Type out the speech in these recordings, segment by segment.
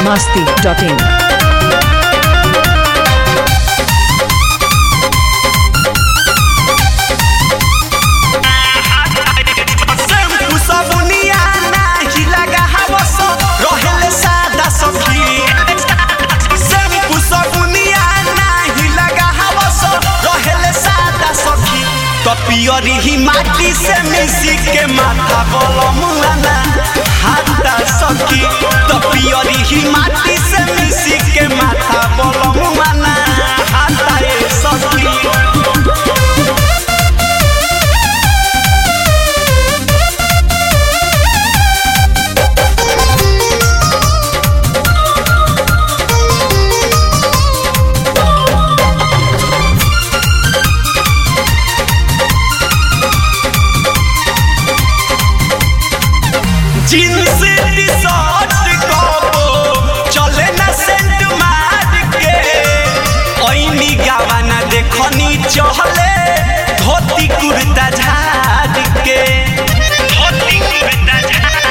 masti.in. Shampoo सबुनिया नाही लगा हवस रहेले सादा सखी शैम्पू सबुनिया नाही लगा हवस रहेले सादा सखी तो पियरी ही माटी से मिसी के माथा बलमुआना हाथा सखी तो पियरी ही माटी से मिसी के माथा बलमुआना हाथा ए सखी जींस टी शर्ट कबो चले ना सेंट मार के ओइनी गावाना देखनी चहले धोती कुर्ता झाड़ के धोती कुर्ता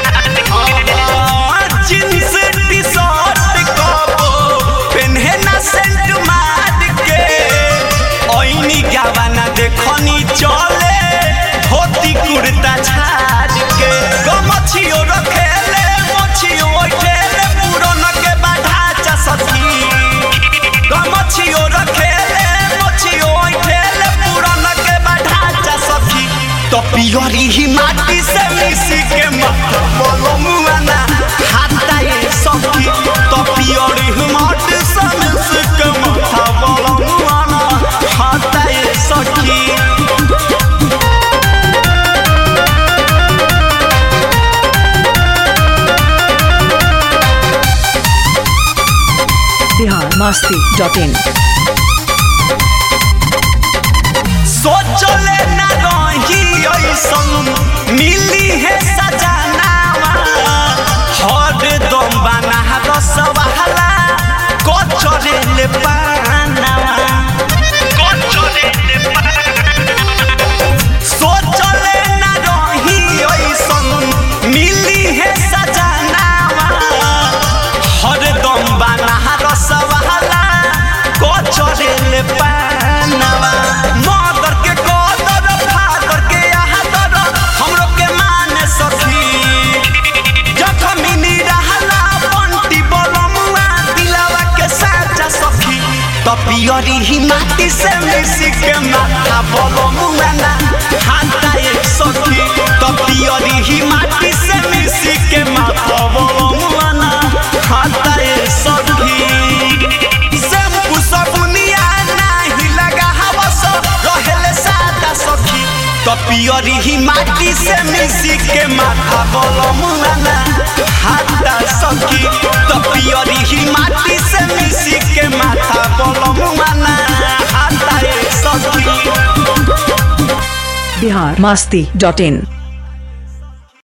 झाड़ जींस टी शर्ट कबो पेन्हे ना सेंट मार के ओइनी गावाना देखनी चले धोती कुर्ता झाड़ के गमछियो रखेले मछियो ओठेले पुरन के बाढ़ा सखी गमछियो रखेले मछियो ओठेले पुरन के बाढ़ा सखी तो पियरी ही माटी से मिसी के माथा बोलो मुआना हाथा ये सखी तो पियरी ही माटी से मिसी के माथा बोलो मुआना हाथा ये सखी Bihar masti.in. सोचले न रही ऐसन मिली है सजनावा हर दम बना रसवाला कचरे ले पानावा कचरे ले सोचले न रही ऐसन मिली है सजनावा हर दम बना रसवाला कचरे ले पानावा मदर के कदर फादर के आदर हमरो के माने सखी जखमी रहला बंटी बलमुआ दिलावा के साजा सखी तो पियरी ही माटी से मिसी के माथा बलमुआ ना हाथा एक सखी तो पियरी ही माटी से मिसी के माथा बलमुआ ना हाथा एक सखी शैम्पू सबुनिया नाही लगा हवस रहेले सादा सखी तो पियरी ही माटी से मिसी के माथा बलमुआना हाथा सखी तो पियरी ही माटी से मिसी के माथा बलमुआना हाथा ए सखी Bihar masti.in.